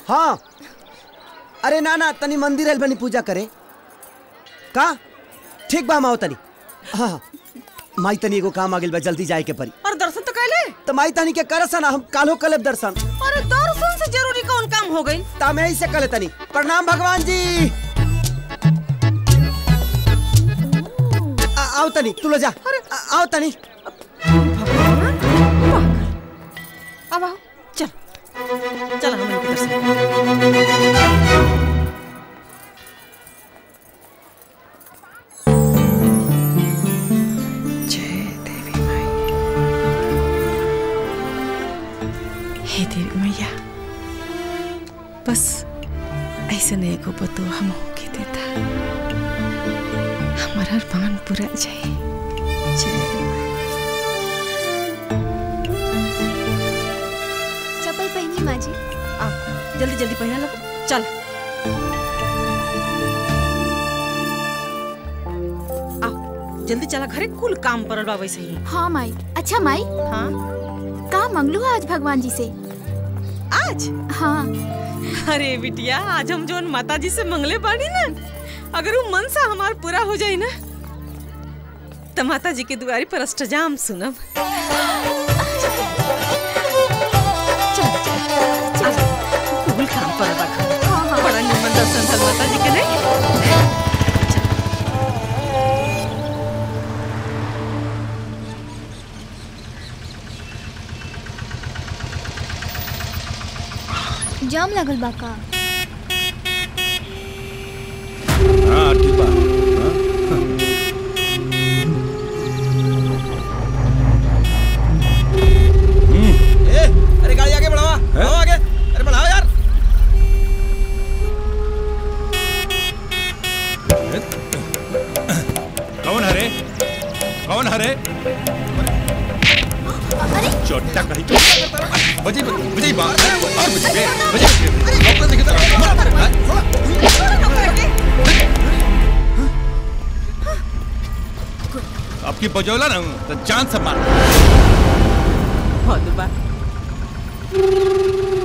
हाँ अरे ना ना तनी मंदिर आइल बनी पूजा करे का ठीक बा माओ तनी हाँ हाँ माई तनी एगो काम आ गेल बा जल्दी जाए के परी और दर्शन तो कैले तो माई तनी के करसा ना हम कालो कलेब दर्शन अरे दर्शन से जरूरी कौन काम हो गई ता मैं ही से कले तनी प्रणाम भगवान जी आ, आओ तनी तू लो जा आ, आओ तनी अब आओ चल चल हम इनके दर्शन हे देवी मैया बस ऐसे नहीं को बतो हम के देता हमारा अरमान पूरा जाए जय चप्पल पहनी माँ जी आ जल्दी जल्दी पहना लो चल आओ जल्दी चला घरे कुल काम परल बा वैसे ही हाँ माई अच्छा माई हाँ का मंगलू आज भगवान जी से आज हाँ अरे बिटिया आज हम जोन माता जी से मंगले बानी ना अगर वो मन सा हमार पूरा हो जाए ना तो माता जी के दुआरी पर अष्टजाम सुनब कुल काम पर बा बड़ा निमन दर्शन भल माता जी के नहीं जाम लगल बा का हाँ ठीक बा हाँ? ए, अरे गाड़ी आगे बढ़ावा बढ़ाओ आगे अरे बढ़ाओ यार कौन हरे कौन हरे चोटा कहीं तो बजी बजी बा और बजी बे बजी डॉक्टर दिखे तो अब की बजौला ना तो जान से मार बहुत बा